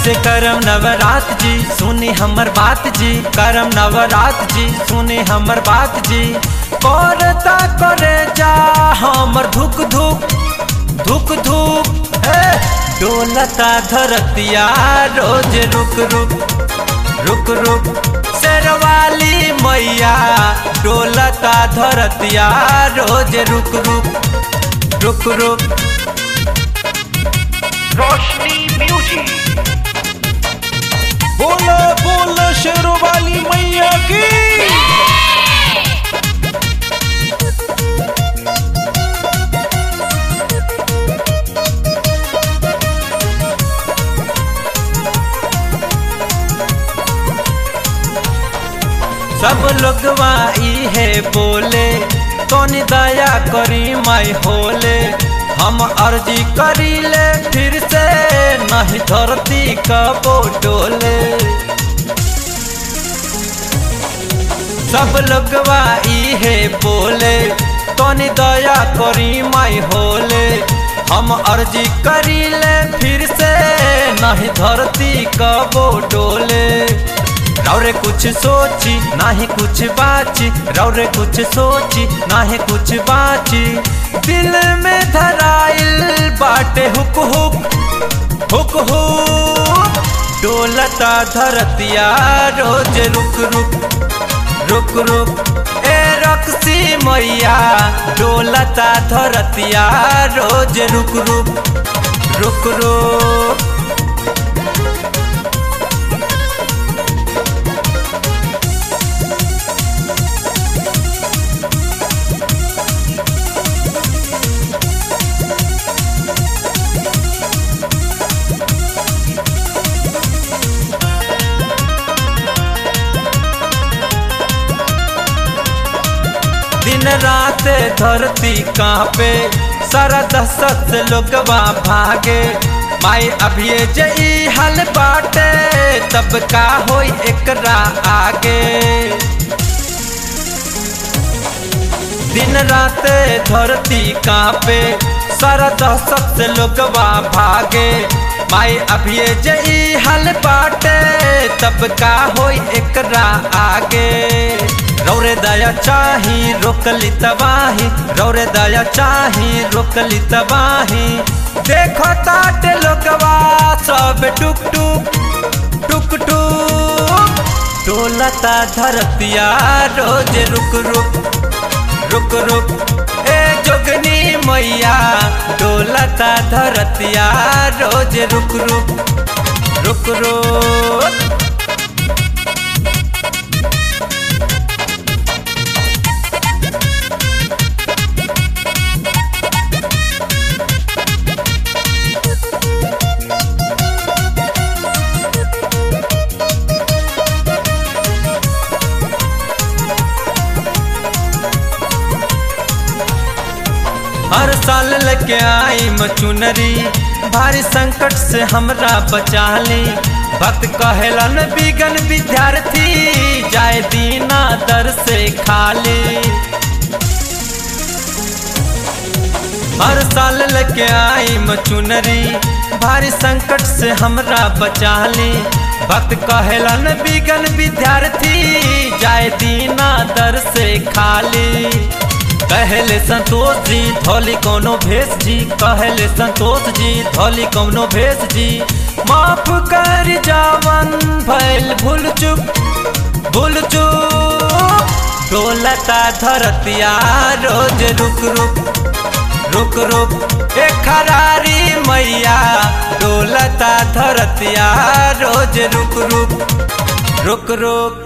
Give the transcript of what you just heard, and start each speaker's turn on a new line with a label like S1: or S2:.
S1: कैसे करम नवरात जी सुनी हमर बात जी करम नवरात जी सुनी हमर बात जी करता करे जा हमर धुक धुक धुक धुक हे डोलता धरतिया रोज रुक रुक रुक रुक शेरवाली मैया डोलता धरतिया रोज रुक रुक रुक रुक
S2: रोशनी म्यूजिक
S3: बोलो बोलो शेरों वाली मैया की
S1: सब लोगवा है बोले तोनी दया करी माई होले हम अर्जी करी ले फिर से नहीं धरती कबो डोले सब लोगवा है बोले तोनी दया करी माई होले हम अर्जी करी ले फिर से नहीं धरती कबो डोले रौरे कुछ सोची नाही कुछ बाची रौरे कुछ सोची नाही कुछ बाची दिल में धराइल बाटे हुक हुक हुक हुक डोलता धरतिया रोज रुक रुक रुक रुक ए रक्सी मैया डोलता धरतिया रोज रुक रुक रुक रुक दिन रात धरती कांपे सारा दहशत से लोगवा भागे माई अभी जई हल बाटे तब का होई एकरा आगे दिन रात धरती कांपे सारा दहशत से लोगवा भागे माई अभी जई हल बाटे तब का होई एकरा आगे रौरे दया चाही रोकली तबाही रौरे दया चाही रोकली तबाही देखो ताटे लोगवा सब टुक टुक टुक टुक डोलता धरतिया रोज रुक रुक रुक रुक ए जोगनी मैया डोलता धरतिया रोज रुक रुक रुक रुक हर साल लेके आई मचुनरी भारी संकट से हमरा बचा ली भक्त कहेलन बिगन विद्यार्थी जाए दीना दर से खाली हर साल लेके आई मचुनरी भारी संकट से हमरा बचा ली भक्त कहेलन बिगन विद्यार्थी जाए दीना दर से खाली कहले संतोष जी धोली कोनो भेष जी कहले संतोष जी धोली कोनो भेष जी माफ कर जावन भैल भूल चुप भूल चुप डोलता धरतिया रोज रुक रुक रुक रुक ए खरारी मैया डोलता धरतिया रोज रुक रुक रुक रुक